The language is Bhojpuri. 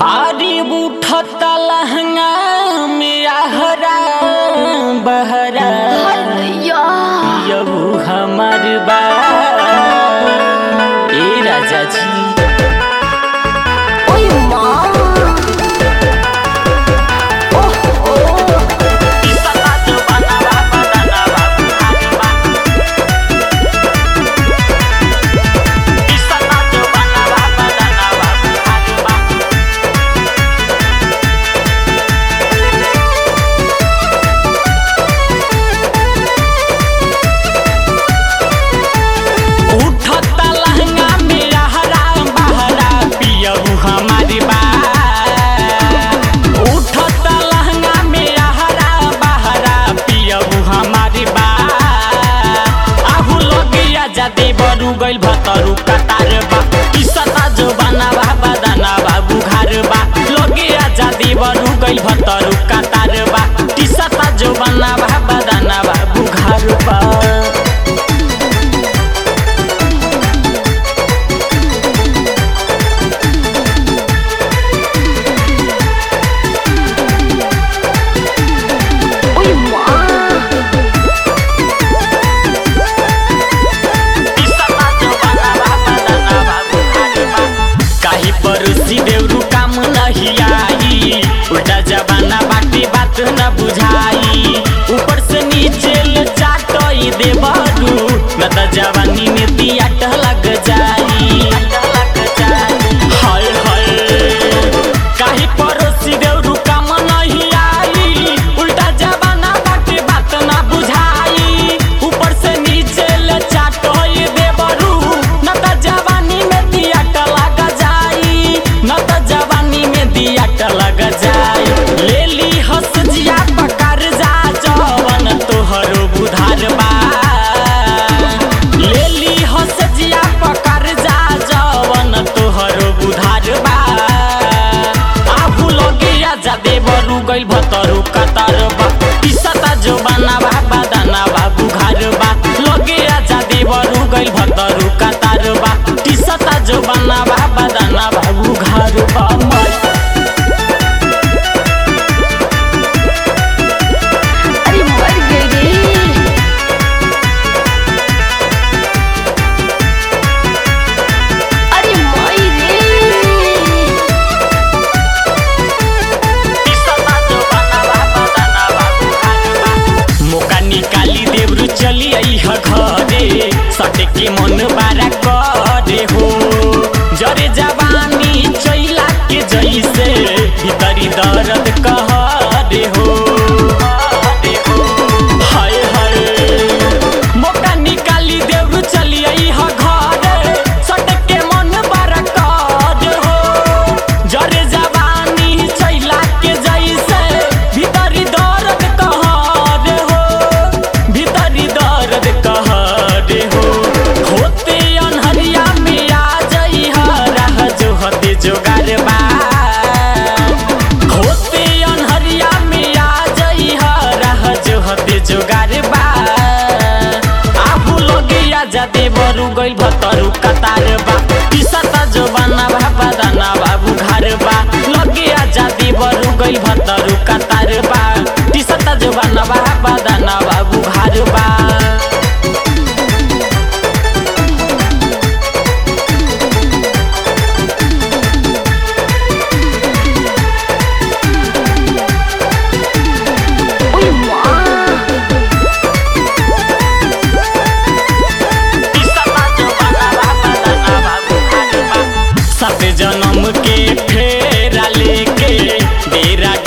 आरी उठत लहंगा में आहरा बहरा यबू हमर बा ए राजा जी उठत लहंगा में आहरा बहरा पियबू हमारी बा उठत लहंगा में आहरा बहरा पियबू हमारी बा आहू लगिया जादे बरू गइल भतरू कतार बा किसता जो बनावा बदना बाबू घर बा लगिया जादे बरू गइल भतरू कतार बा किसता जो बनावा बदना बाबू घर बा काही परोसी देवरू काम नहीं आई उल्टा जमाना बाटे बात न बुझाई ऊपर से नीचे ले चाटई दे बरू न त जवानी में दियाट लग जाई हाय हाय काही परोसी देवरू काम नहीं आई उल्टा जमाना बाटे बात न बुझाई ऊपर से नीचे ले चाटई दे बरू न त जवानी में दियाट लग जाई न त जवानी में दियाट लग जाई ले ली हंस जिया पकार जा जवन तोहरो बुधार बा ले ली हंस जिया पकार जा जवन तोहरो बुधार बा आभू लगिया जा देवरू गइल भतरू कतार बा किसता जो बनावा बदाना बाबू घर बा लगिया जा देवरू गइल भतरू कतार बा किसता जो बनावा बदाना बाबू घर बा माई अरे मर गए रे अरे माई रे मौका निकाली देवरू चली आई ह घरे सटे के मन बारा करे हो जरे जवानी चैला के जैसे भीतरी दर्द कहरे हो हाय हाय मौका निकाली देवरू चली आई ह घरे सटे के मन बारा करे हो जरे जवानी चैला के जैसे भीतरी दर्द कहरे हो भीतरी दर्द कहरे हो होते अनहरिया में आ जई राह जो हते जोगार बा होते अनहरिया में आ जई राह जो हते जोगार बा आबू लगिया जादे बरू गइल भतरू कतार बा किसता जो बना बाबा दाना बाबू घर बा लगिया जादे बरू गइल भतरू कतार बा किसता जो बना बाबा दाना बाबू घर बा ओए माँ सात जन्म के फेरा लेके डेरा